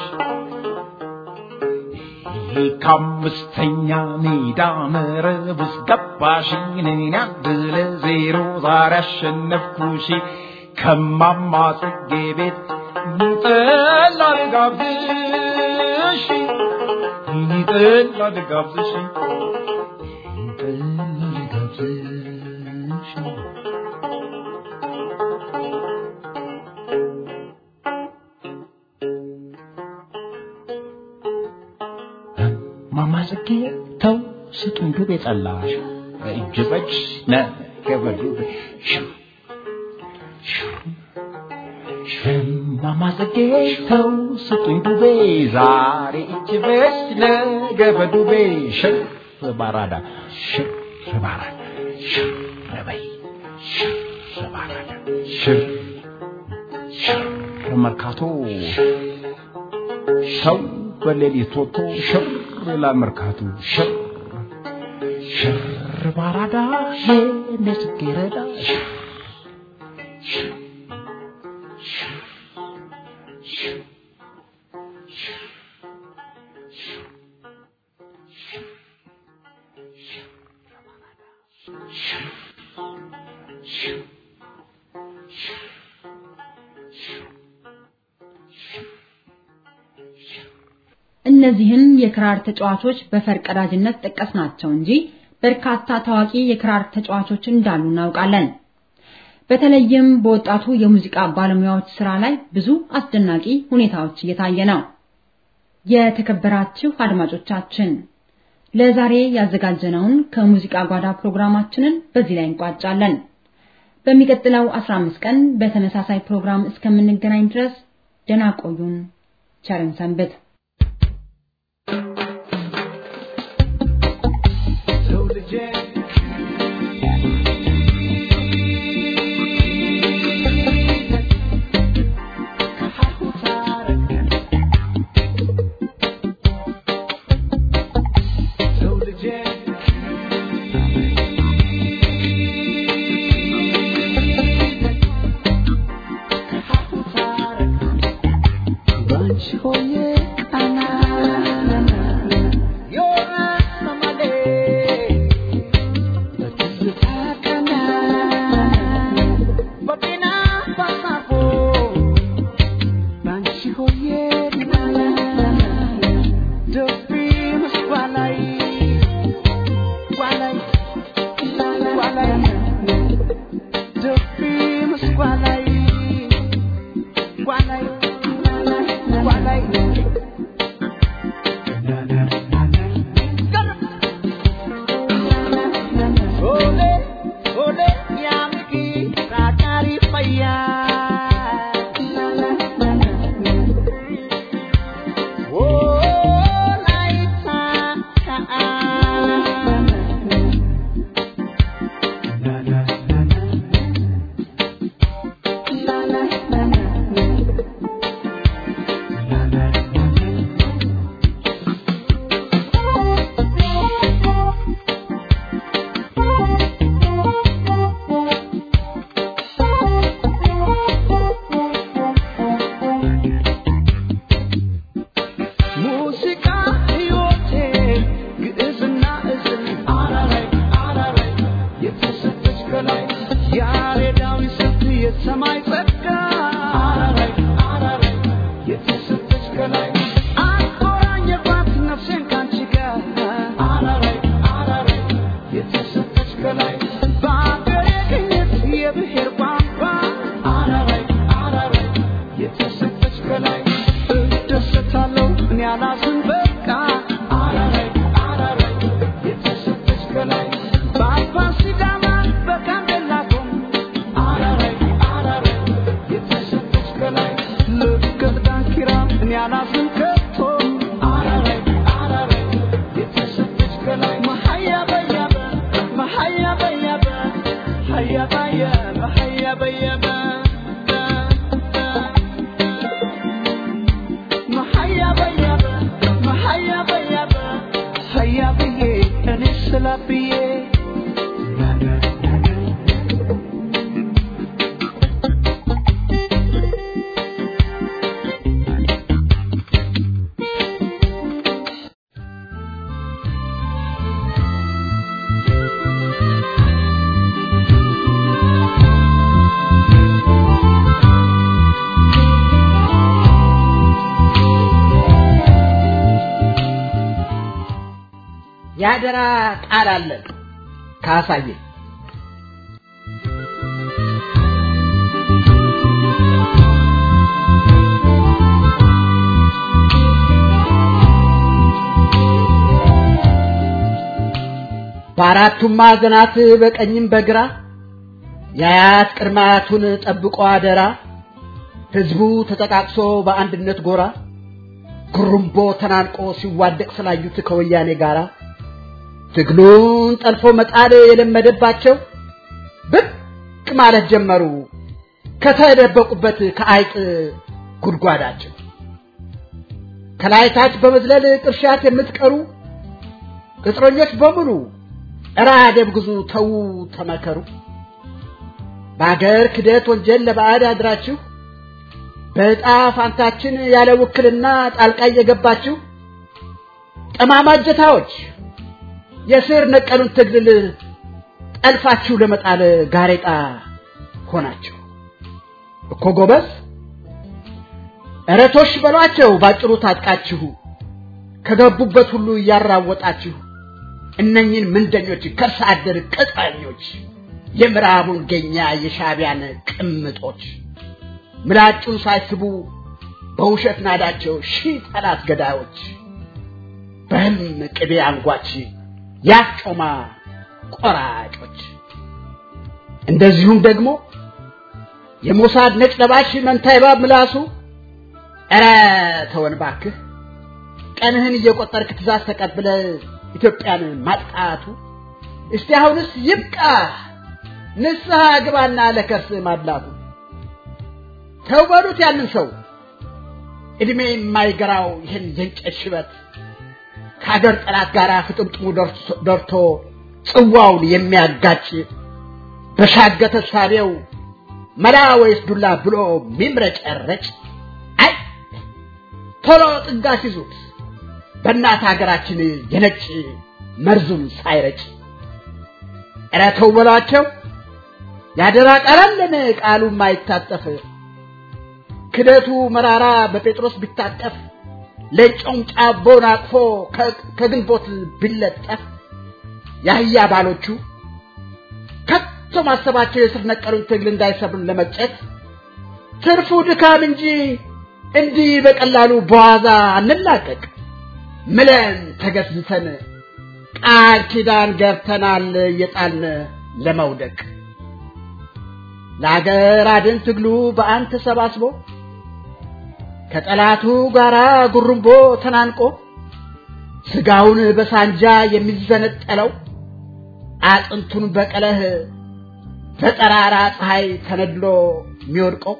ከአምስተኛ ሜዳ መረብ ውስጥ ገባሽ እኔን አንድ ለዜሮ ዛሬ አሸነፍኩሽ ከማማ ጽጌ ቤት ጠላ ልጋብዝሽ ጠላ ልጋብዝሽ ጠላ ልጋብዝሽ ማማ ጽጌ ተው ስጡን ዱቤ ጠላሽ እጅ በጅ ነገበዱ ማማ ጽጌ ተው ስጡኝ ዱቤ ዛሬ እጅ በጅ ነገ በዱቤ ሽር ባራዳ ሽር ባራዳ ሽር በይ ሽር ባራዳ ሽር ሽር መርካቶ ሰው በሌሊት ወጥቶ ሽር ይላል መርካቶ ሽር ሽር ባራዳ የኔ ጽጌረዳ ሽር ሽር እነዚህን የክራር ተጫዋቾች በፈርቀዳጅነት ጠቀስናቸው እንጂ በርካታ ታዋቂ የክራር ተጫዋቾች እንዳሉ እናውቃለን። በተለይም በወጣቱ የሙዚቃ ባለሙያዎች ስራ ላይ ብዙ አስደናቂ ሁኔታዎች እየታየ ነው። የተከበራችሁ አድማጮቻችን ለዛሬ ያዘጋጀነውን ከሙዚቃ ጓዳ ፕሮግራማችንን በዚህ ላይ እንቋጫለን። በሚቀጥለው 15 ቀን በተመሳሳይ ፕሮግራም እስከምንገናኝ ድረስ ደህና ቆዩን። ቸርን ሰንብት። Gualay, gualay, gualay, gualay. ለእኔ ስላብዬ የአደራ ቃል አለን ካሳየ በአራቱም ማዕዘናት በቀኝም በግራ የአያት ቅድማያቱን ጠብቆ አደራ ህዝቡ ተጠቃቅሶ በአንድነት ጎራ ጉሩምቦ ተናንቆ ሲዋደቅ ስላዩት ከወያኔ ጋራ ትግሉን ጠልፎ መጣል የለመደባቸው ብቅ ማለት ጀመሩ ከተደበቁበት ከአይጥ ጉድጓዳቸው ከላይታች በመዝለል ቅርሻት የምትቀሩ ቅጥረኞች በሙሉ እራ ደብግዙ ተዉ ተመከሩ በአገር ክደት ወንጀል ለባዕድ አድራችሁ በዕጣ ፋንታችን ያለ ውክልና ጣልቃ እየገባችሁ ጠማማ እጀታዎች የስር ነቀሉን ትግል ጠልፋችሁ ለመጣል ጋሬጣ ሆናችሁ እኮ ጎበዝ እረቶሽ በሏቸው ባጭሩ ታጥቃችሁ ከገቡበት ሁሉ እያራወጣችሁ እነኝን ምንደኞች ከርሰ አደር ቅጠኞች የምዕራቡን ገኛ የሻቢያን ቅምጦች ምላጩን ሳይስቡ በውሸት ናዳቸው ሺህ ጠላት ገዳዮች በህልም ቅቤ አንጓች ያጮማ ቆራጮች እንደዚሁም ደግሞ የሞሳድ ነጭ ለባሽ መንታ እባብ ምላሱ ኧረ ተወን ባክህ ቀንህን እየቆጠርክ ትእዛዝ ተቀብለ ኢትዮጵያን ማጥቃቱ እስቲ አሁንስ ይብቃ ንስሐ ግባና ለከርስ ማድላቱ ተው በሉት ያንን ሰው እድሜ የማይገራው ይህን የእንጨት ሽበት ከሀገር ጠላት ጋር ፍጥምጥሙ ደርቶ ጽዋውን የሚያጋጭ በሻገተ ሳቢው መላ ወይስ ዱላ ብሎ ሚምረጨረጭ አይ ቶሎ ጥጋሽ ይዙት በእናት ሀገራችን የነጭ መርዙን ሳይረጭ ኧረ ተው በሏቸው ያደራ ቃላለን ቃሉ ማይታጠፍ ክደቱ መራራ በጴጥሮስ ቢታጠፍ ለጮም ጫቦን አቅፎ ከግንቦት ቢለጠፍ የአህያ ባሎቹ ከቶ ማሰባቸው የስር ነቀሉን ትግል እንዳይሰብሩን ለመጨት ትርፉ ድካም እንጂ እንዲህ በቀላሉ በዋዛ አንላቀቅ ምለን ተገዝተን ቃል ኪዳን ገብተናል እየጣልን ለመውደቅ ለአገር አድን ትግሉ በአንድ ተሰባስቦ ከጠላቱ ጋራ ጉርምቦ ተናንቆ ስጋውን በሳንጃ የሚዘነጠለው አጥንቱን በቀለህ በጠራራ ፀሐይ ተነድሎ የሚወድቀው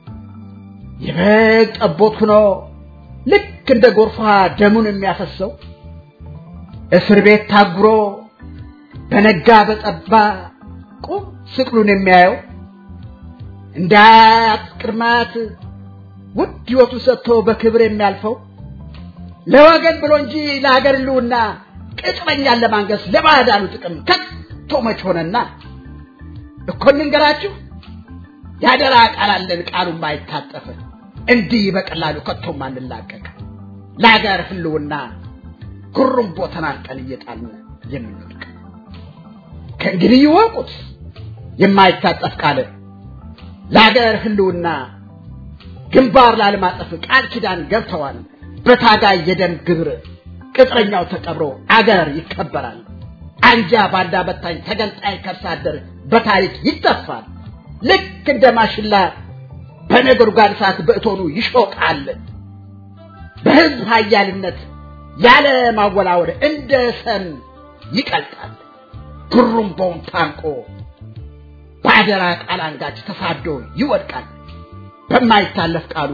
የበግ ጠቦት ሆኖ ልክ እንደ ጎርፏ ደሙን የሚያፈሰው እስር ቤት ታጉሮ በነጋ በጠባ ቁም ስቅሉን የሚያየው እንደ አያት ቅድማት ውድ ሕይወቱ ሰጥቶ በክብር የሚያልፈው ለወገን ብሎ እንጂ ለሀገር ልውና ቅጥረኛን ለማንገስ ለባዕዳኑ ጥቅም ከቶ መች ሆነና እኮ እንንገራችሁ ያደራ ቃል አለን ቃሉ ማይታጠፍ እንዲህ በቀላሉ ከቶም አንላቀቅ ለሀገር ህልውና ጉሩምቦ ተናንቀን እየጣልን የምንወድቅ ከእንግዲህ ይወቁት የማይታጠፍ ቃል ለሀገር ህልውና ግንባር ላለማጠፍ ቃል ኪዳን ገብተዋል በታጋይ የደም ግብር ቅጥረኛው ተቀብሮ አገር ይከበራል አንጃ ባንዳ በታኝ ተገንጣይ ከርሳ አደር በታሪክ ይተፋል ልክ እንደ ማሽላ በነጎድጓድ እሳት በእቶኑ ይሾቃል በህዝብ ሀያልነት ያለ ማወላወል እንደ ሰም ይቀልጣል ጉሩምቦውን ታንቆ በአደራ ቃል አንጋች ተሳዶ ይወድቃል በማይታለፍ ቃሉ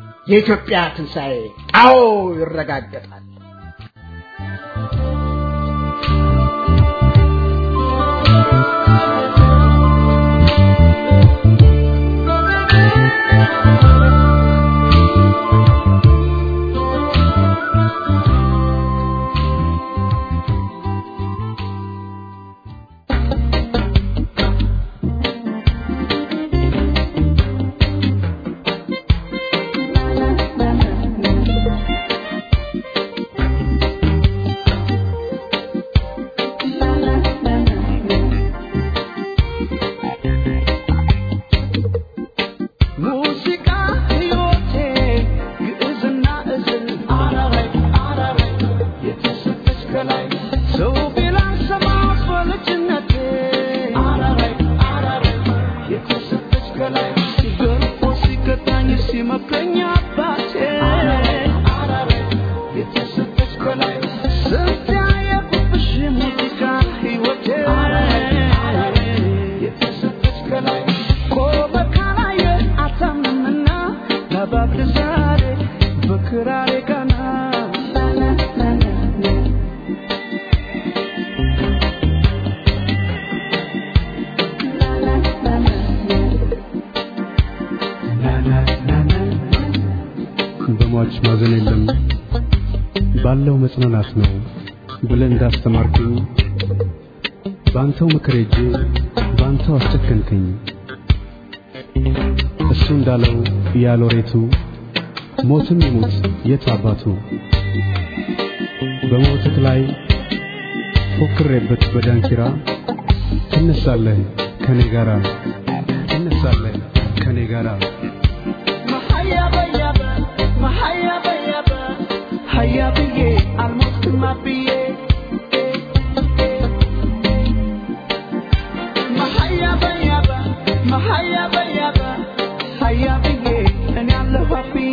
የኢትዮጵያ ትንሣኤ አዎ ይረጋገጣል በሟች ማዘን የለም ባለው መጽናናት ነው ብለህ እንዳስተማርከኝ ባንተው ምክር ሄጄ ባንተው አስጨከንከኝ። እሱ እንዳለው ያሎሬቱ ሞትም ይሙት የት አባቱ በሞትህ ላይ ፎክሬበት በዳንኪራ ትነሳለህ ከኔ ጋራ ትነሳለህ ከኔ ጋራ ሀያ ብዬ አልሞትም አብዬ መሀያ በያበ መሀያ በያበ ሀያ ብዬ እኔ አለሁ አብዬ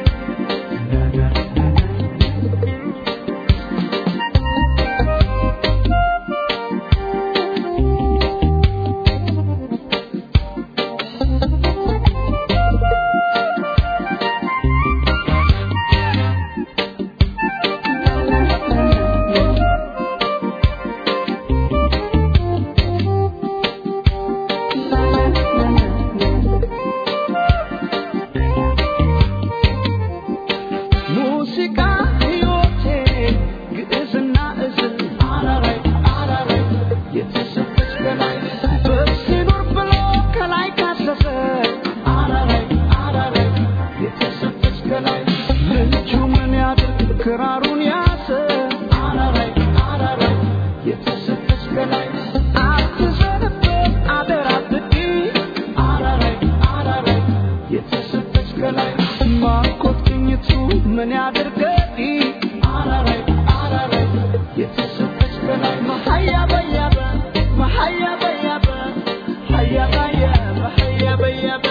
ሙዚቃ ሕይወቴ ግዕዝና እዝል አራራይ አራራይ የተሰጠች በላይ በሲኖር ብሎ ከላይ ካሰሰ አራራይ አራራይ የተሰጠች ከላይ ልጁ ምን ያድርግ ክራሩን ያዘ አራራይ አራራይ የተሰጠች ከላይ አትዘንበት አደራ ብዲ አራራይ አራራይ የተሰጠች ከላይ ማርኮት ቅኝቱ ምን ያድርገዲ አራራይ አራራይ የተሰጠች ከላይ መሀያ በያበ መሀያ በያበ ሀያ በያበ ሀያ በያበ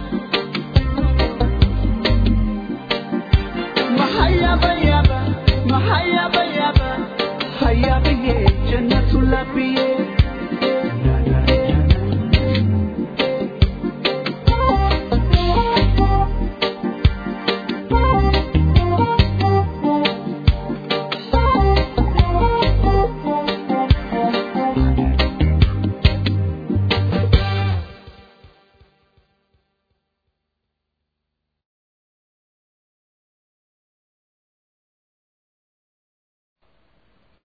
መሀያ በያበ መሀያ በያበ ሀያ ብዬ ጀነቱን ለብዬ